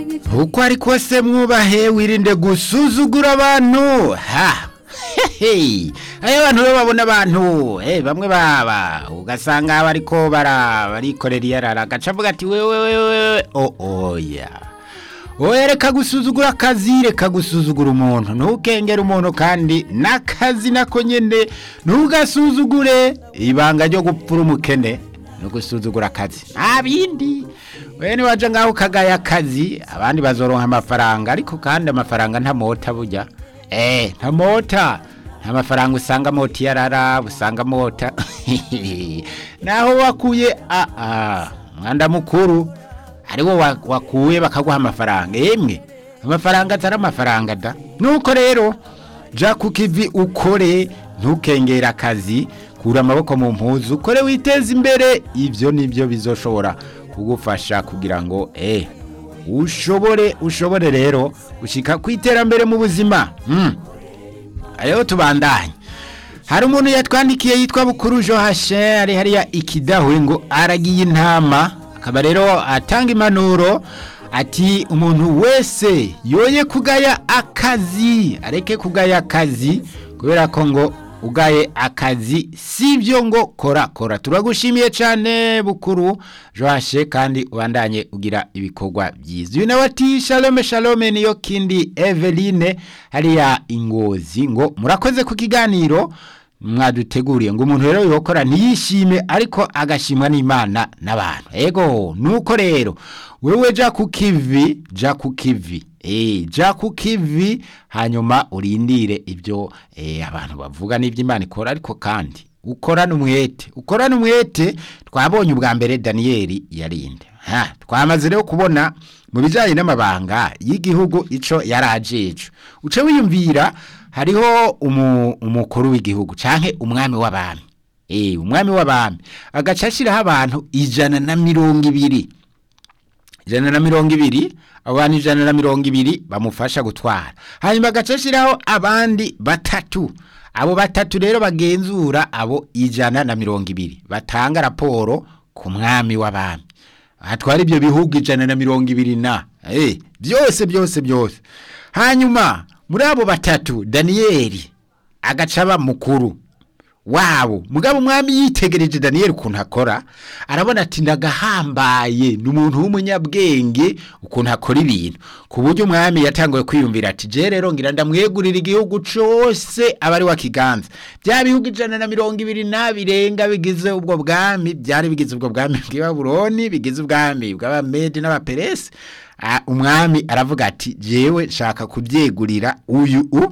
uko ari kose mwubahe wirinde gusuzugura abantu ha hehe ayo abantu rero babona abantu eh bamwe baba ugasanga bariko bara barikorera iyarara agaca avuga ati wewe wewe o oya oya reka gusuzugura akazi reka gusuzugura umuntu ntukengere umuntu kandi n'akazi nako nyene ntugasuzugure ibanga ryo gupfura umukene no gusuzugura akazi nta bindi we niwaje ngaho ukagaya akazi abandi bazoronka amafaranga ariko kandi amafaranga ntamota burya eh ntamota nta mafaranga usanga mota iyarara usanga mota naho wakuye a a mwanda mukuru ariwo wa- wakuye bakaguha amafaranga yemwe amafaranga atari amafaranga da nuko rero ja ku kivi ukore ntukengere akazi kura amaboko mu mpuzu ukore witeze imbere ibyo nibyo bizoshobora kugufasha kugira ngo eh ushobore ushobore rero gushika ku iterambere mu buzima mm. rero tubandanye hari umuntu yatwandikiye yitwa bukuru johashe ari hariya ikidahwe ngo aragiye intama akaba rero atanga impanuro ati umuntu wese yoye kugaya akazi areke kugaya akazi kubera ko ngo ugaye akazi sibyo ngo kora kora turagushimiye cyane bukuru johashe kandi ubandanye ugira ibikorwa byiza uyu nawe ati shalome shalome niyo kindi eveline hariya ingozi ngo murakoze ku kiganiro mwaduteguriye ngo umuntu rero yokora ntiyishime ariko agashimwa n'imana n'abantu ego nuko rero wewe ja ku kivi ja ku kivi eh ja ku kivi hanyuma urindire ibyo eh, abantu bavuga n'iby'imana ikora ariko kandi ukorana umwete ukorana umwete twabonye ubwa mbere daniyeli yarinde ha twamaze rero kubona mu bijyanye n'amabanga y'igihugu ico yarajeje uce wiyumvira hariho umu- umukuru w'igihugu canke umwami w'abami eh umwami w'abami agaca ashiraho abantu ijana na mirongo ibiri ijana na mirongo ibiri abo bantu ijana na mirongo ibiri bamufasha gutwara hanyuma agaca ashyiraho abandi batatu abo batatu rero bagenzura abo ijana na mirongo ibiri batanga raporo ku mwami w'abami hatwara ibyo bihugu ijana na mirongo ibiri na eh, byose byose byose hanyuma muri abo batatu daniyeli agaca aba mukuru wabo mugabo umwami yitegereje daniyeli ukuntu akora arabona ati ndagahambaye ni umuntu w'umunyabwenge ukuntu akora ibintu ku buryo umwami yatanguye kwiyumvira ati je rero ngira ndamwegurira igihugu cose aba ari wa kiganza bya bihugu ijana na mirongo ibiri na birenga bigize ubwo bwami byari bigize ubwo bwami bw'ibabuloni bigize ubwami bw'abamedi n'abaperesi Ah, umwami aravuga ati jewe nshaka kubyegurira uyu u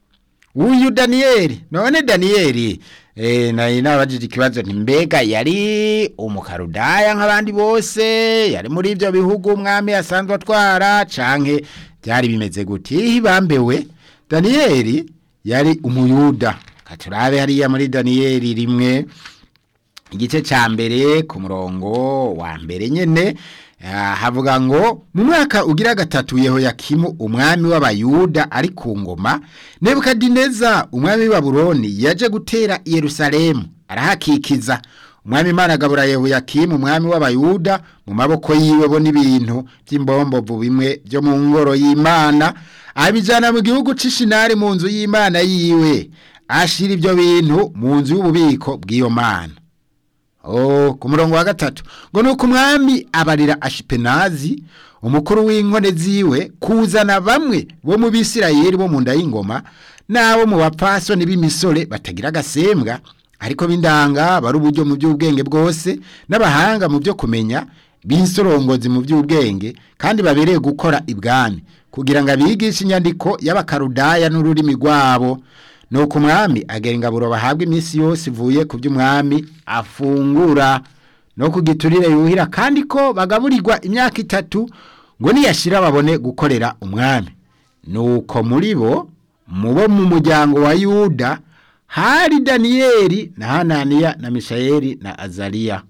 uyu daniyeli none daniyeli eh, nari nabajije ikibazo nti mbega yari umukarudaya nk'abandi bose yari muri ibyo bihugu umwami asanzwe atwara canke byari bimeze gute hibambewe daniyeli yari umuyuda katurabe hariya muri daniyeli rimwe igice ca mbere ku murongo wa mbere nyene ah, havuga ngo mu mwaka ugira gatatu yehoyakimu umwami w'abayuda ari ku ngoma nebukadineza umwami w'ibabuloni yaje gutera i yerusalemu arahakikiza umwami imana agabura yehoyakimu umwami w'abayuda mu maboko yiwe bo n'ibintu by'imbombovu bimwe byo mu ngoro y'imana abijana mu gihugu c'ishinari mu nzu y'imana yiwe ashira ibyo bintu mu nzu y'ububiko bw'iyo mana Oh, ku murongo wa gatatu ngo nuko umwami abarira ashipenazi umukuru w'inkone ziwe kuzana bamwe bo mu bisirayeli bo mu nda y'ingoma n'abo mu bapfasoni b'imisore batagira agasembwa ariko b'indanga bari uburyo mu by'ubwenge bwose n'abahanga mu byo kumenya b'insorongozi mu by'ubwenge kandi babereye gukora ibwami kugira ngo abigishe inyandiko y'abakarudaya n'ururimi rwabo nuko umwami agera ingaburo bahabwa iminsi yose ivuye ku by'umwami afungura no ku giturire yuhira kandi ko bagaburirwa imyaka itatu ngo niyashira babone gukorera umwami nuko muri bo mu bo mu muryango wa yuda hari daniyeli na hananiya na mishayeli na azariya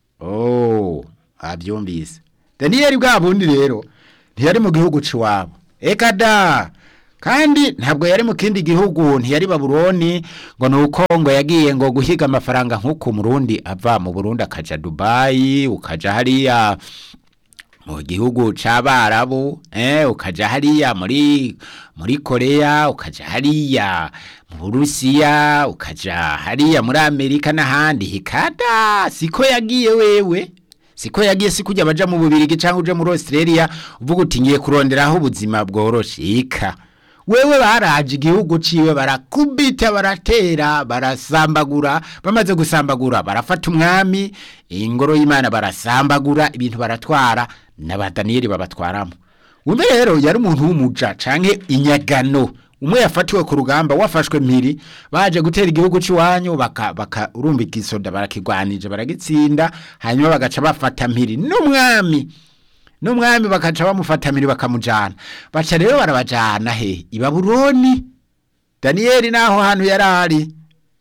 oh abyumvise daniyeli bwa bundi rero ntiyari mu gihugu c'iwabo eka da kandi ntabwo yari mu kindi gihugu ntiyari babuloni ngo ni uko ngo yagiye ngo guhiga amafaranga nk'uko umurundi ava mu burundi akaja dubayi ukaja hariya mu gihugu c'abarabu eh ukaja hariya muri muri Korea ukaja hariya mu Burusiya ukaja hariya muri Amerika n'ahandi hikada siko yagiye wewe siko yagiye sikujya baja mu Bubirigi cyangwa uje muri Australia uvuga uti ngiye kuronderaho ubuzima bworoshe ika wewe baraje igihugu ciwe barakubita baratera barasambagura bamaze gusambagura barafata umwami ingoro y'Imana barasambagura ibintu baratwara n'aba Daniel babatwaramo umwe rero yari umuntu w'umuja canke inyagano umwe yafatiwe ku rugamba wafashwe mpiri baje gutera igihugu cy'iwanyu baka, baka urumva igisoda barakigwanije baragitsinda hanyuma bagaca bafata mpiri n'umwami n'umwami bakaca bamufata mpiri bakamujana baca rero barabajana he i Babuloni Daniel naho hantu yarari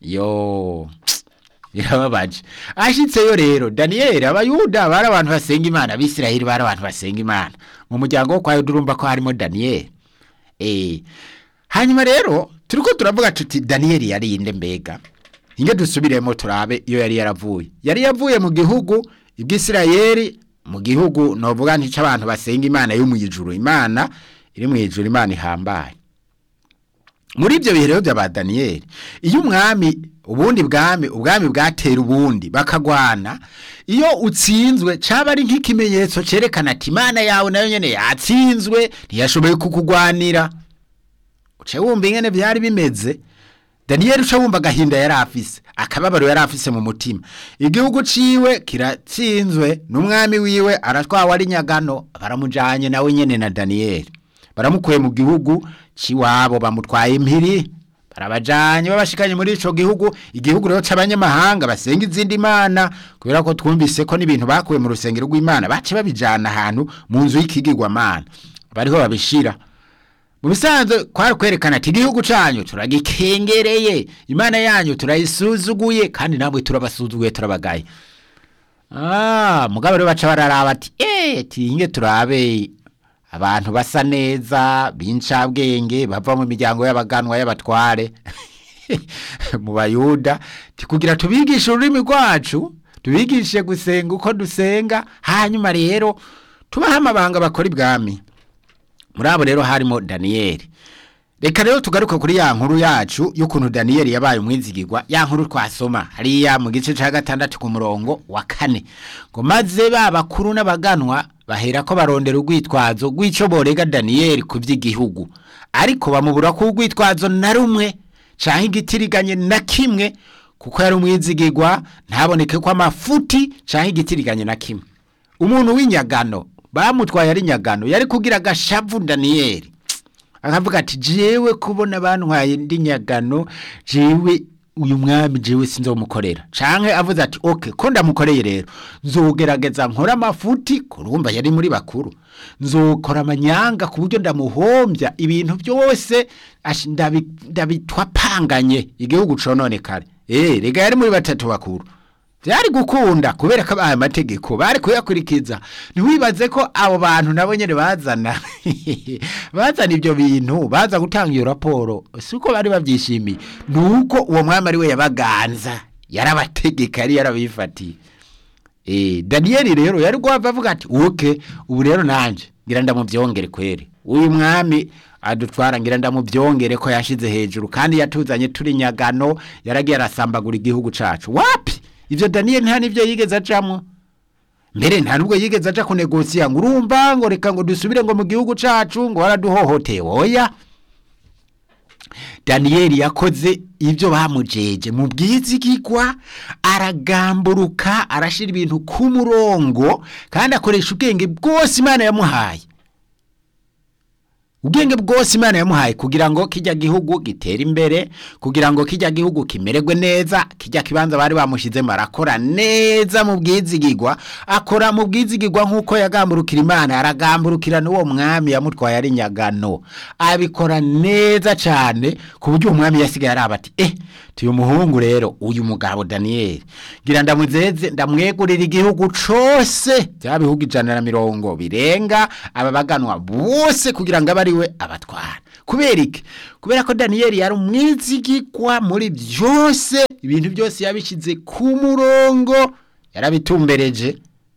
yo birababaje ashitseyo rero Daniel abayuda bari abantu basenga imana abisiraheli bari abantu basenga imana mu muryango wo kwa Yuda urumva ko harimo Daniel eh hanyuma rero turiko turavuga tuti Daniel yari inde mbega inge dusubiremo turabe iyo yari yaravuye yari yavuye mu gihugu ibwisirayeli mu gihugu novuga nti c'abantu basenga imana yo mu ijuru imana iri mu ijuru imana ihambaye muri ibyo bihe rero by'aba Daniel iyo umwami ubundi bwami ubwami bwatera ubundi bakagwana iyo utsinzwe caba ari nk'ikimenyetso cerekana ati imana yawe nayo nyene yatsinzwe ntiyashoboye kukugwanira uce wumva ingene byari bimeze Daniel uca wumva agahinda yari afise akababaro yari afise mu mutima igihugu ciwe kiratsinzwe n'umwami wiwe aratwawe ari nyagano baramujanye nawe nyene na Daniel baramukuye mu gihugu ciwabo bamutwaye impiri barabajanye babashikanye muri ico gihugu igihugu rero c'abanyamahanga basenga izindi mana kubera ko twumvise ko n'ibintu bakuye mu rusengero rw'Imana bace babijana ahantu mu nzu y'ikigirwamana bariho babishira mu bisanzwe kwari kwerekana ati igihugu canyu turagikengereye imana yanyu turayisuzuguye kandi namwe turabasuzuguye turabagaye ah mugabo rero baca bararaba ati eh tinge turabe abantu basa neza b'incabwenge bava mu miryango y'abaganwa y'abatware mu bayuda kugira tubigishe ururimi rwacu tubigishe gusenga uko dusenga hanyuma rero tubahe amabanga bakora ibwami muri abo rero harimo daniyeli reka rero tugaruke kuri ya nkuru yacu y'ukuntu daniyeli yabaye umwizigirwa ya nkuru twasoma hariya mu gice cya gatandatu ku murongo wa kane ngo maze ba bakuru n'abaganwa bahera ko barondera urwitwazo rw'icyo borega daniyeli ku by'igihugu ariko bamubura ko urwitwazo na rumwe cyangwa igitiriganye na kimwe kuko yari umwizigirwa ntaboneke ko amafuti cyangwa igitiriganye na kimwe umuntu w'inyagano bamutwaye ari nyagano yari kugira agashavu daniyeli akavuga ati jewe kubona bantwaye ndi nyagano jewe uyu mwami jewe sinzomukorera canke avuze ati okay ko ndamukoreye rero nzogerageza nkora amafuti kurumva yari muri bakuru nzokora amanyanga ku buryo ndamuhombya ibintu byose ndabitwapanganye igihugu cononekare eh rega yari muri batatu bakuru byari gukunda kubera ko abaye amategeko bari kuyakurikiza ntiwibaze ko abo bantu nabo nyine bazana bazana ibyo bintu baza gutanga iyo raporo si uko bari babyishimiye ni uko uwo mwami ari we yabaganza yarabategeka yari yarabifatiye daniyeli rero yari guhava avuga ati uke ubu rero nanjye ngira ndamubyongere kwere uyu mwami adutwara ngira ndamubyongere ko yashyize hejuru kandi yatuzanye turi nyagano yaragiye arasambagura igihugu cyacu wapi ivyo Daniel nta nivyo yigeze ajamwo mbere nta nubwo yigeze aja kunegosiya ngo urumva ngo reka ngo dusubire ngo mu gihugu cacu ngo waraduhohoteye oya Daniel yakoze ivyo bamujeje mu bwizigirwa aragamburuka arashira ibintu ku murongo kandi akoresha ubwenge bwose Imana yamuhaye ubwenge bwose imana yamuhaye kugira ngo kijya gihugu gitere imbere kugira ngo kijya gihugu kimererwe neza kijya kibanza bari bamushyizemo arakora neza mu bwizigirwa akora mu bwizigirwa nk'uko yagamburukira imana aragamburukira n'uwo mwami yamutwaye ari nyagano abikora neza cyane ku buryo uwo mwami yasigaye araba ati eh tuyu muhungu rero uyu mugabo daniyeli ngira ndamuzeze ndamwegurira igihugu cose bya bihugu ijana na mirongo birenga aba baganwa bose kugira ngo abe ari we abatwara kubera iki kubera ko daniyeli yari umwizigirwa muri byose ibintu byose yabishyize ku murongo yarabitumbereje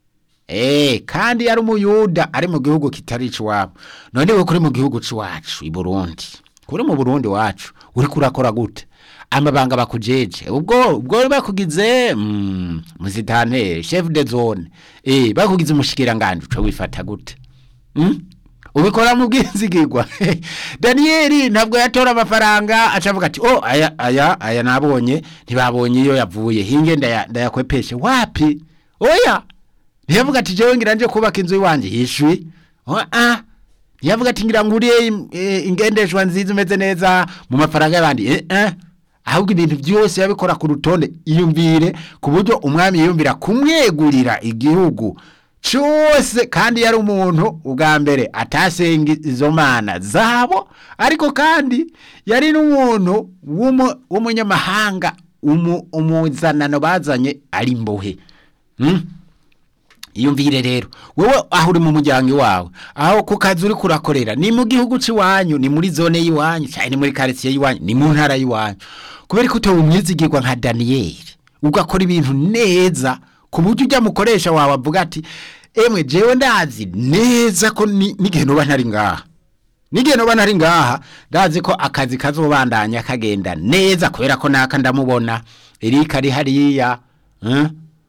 Eh, kandi yari umuyuda ari mu gihugu kitari iwabo none we kuri mu gihugu c'iwacu i burundi kuri mu burundi wacu uri kurakora gute amabanga bakujeje ubwo ubwo bakugize mm, muzitane chef de zone eh bakugize umushikiranganje uca wifata gute mm? ubikora mu bwizigirwa daniyeli ntabwo yatora amafaranga acavuga ati oh aya aya aya nabonye ntibabonye iyo yavuye hinge ndaya- ndayakwepeshe wapi oya ntiyavuga ati jewe ngira nje kubaka inzu iwanje yishwi oh, ah ntiyavuga ati ngira nguriye im- eh, ingendeshwa nziza imeze neza mu mafaranga y'abandi eh, eh. ahubwo ibintu byose yabikora ku rutonde iyumvire ku buryo umwami yiyumvira kumwegurira igihugu cyose kandi yari umuntu ubwa mbere atasenga izo mana zabo ariko kandi yari n'umuntu w'umu- w'umunyamahanga umu- umuzanano bazanye ari imbohe Hmm? iyumvire rero wowe aho uri mu muryango iwawe aho ku kazi uri kurakorera ni mu gihugu cy'iwanyu ni muri zone y'iwanyu cyane ni muri karitsiye y'iwanyu ni mu ntara y'iwanyu kubera ko utowe umwizigirwa nka daniyeli ugakora ibintu neza ku buryo ujya mukoresha wawe avuga ati emwe jewe ndazi neza ko ni- n'igihe noba ntari ngaha n'igihe noba ntari ngaha ndazi ko akazi kazobandanya kagenda neza kubera ko naka ndamubona erika ari hariya eh?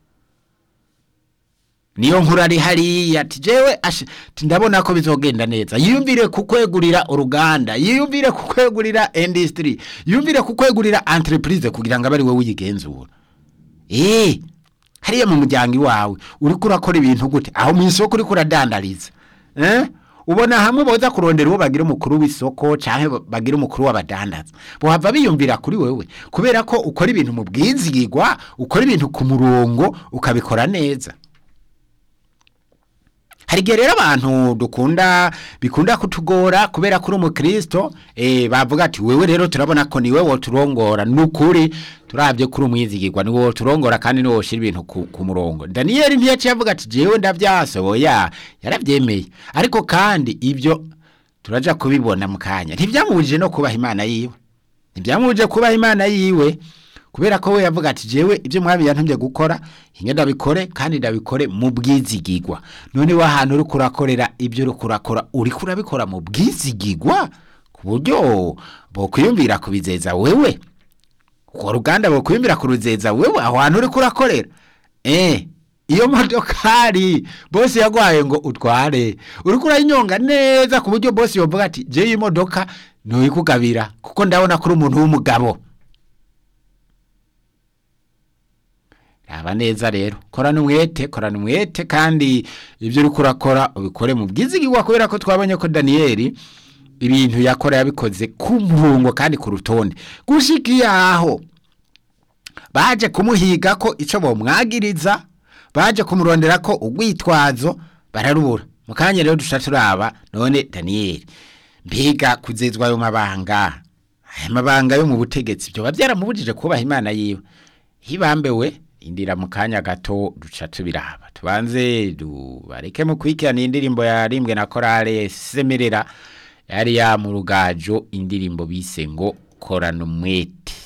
niyo nkuru ari hariya ati jewe ashe ati ndabona ko bizogenda neza yiyumvire kukwegurira uruganda yiyumvire kukwegurira industry yiyumvire kukwegurira entreprise kugira ngo abe ari wowe uyigenzura eh hariya mu muryango iwawe uriko urakora ibintu gute aho mu isoko uriko uradandariza eh ubona hamwe boza kurondera uwo bagira umukuru w'isoko canke bagira umukuru w'abadandaza bohava biyumvira kuri wewe kubera ko ukora ibintu mu bwizigirwa ukora ibintu ku murongo ukabikora neza hari igihe rero abantu dukunda bikunda kutugora kubera ko uri umukristo eh, bavuga ati wewe rero turabona ko niwe woturongora nukuri turabye kuri umwizigirwa niwe woturongora kandi niwe woshira ibintu ku, ku murongo daniyeli ntiyaciye avuga ati jewe ndavyase oya yaravyemeye ariko kandi ibyo turaja kubibona mu kanya ntivyamubujije no kubaha imana yiwe ntibyamubujije kubaha imana yiwe kubera ko we yavuga ati jewe ibyo mwami yantumye gukora hinge ndabikore kandi ndabikore mu bwizigirwa none wa hantu uri kurakorera ibyo uri kurakora uri kurabikora mu bwizigirwa ku buryo bokwiyumvira kubizeza wewe urwo ruganda bokwiyumvira kuruzeza wewe aho hantu uri kurakorera eh iyo modokari bose yagwaye ngo utware uri kurayinyonga neza ku buryo bose yovuga ati je iyi modoka nuyikugabira kuko ndabona kuri umuntu w'umugabo raba neza rero korana umwete korana umwete kandi ibyo uri kurakora ubikore mu bwizigirwa kubera ko twabonye ko daniyeli ibintu yakora yabikoze ku murongo kandi ku rutonde gushika iyaho baje kumuhiga ko icyo bomwagiriza baje kumurondera ko urwitwazo bararubura mu kanya rero duca turaba none daniyeli mbega kuzezwa ayo mabanga aya mabanga yo mu butegetsi byoba byaramubujije kubaha imana yiwe hibambewe indira mu kanya gato duca tubiraba tubanze dubareke mu kwikirana indirimbo yarimbwe na korale semerera yari ya mu rugajo indirimbo bise ngo korana umwete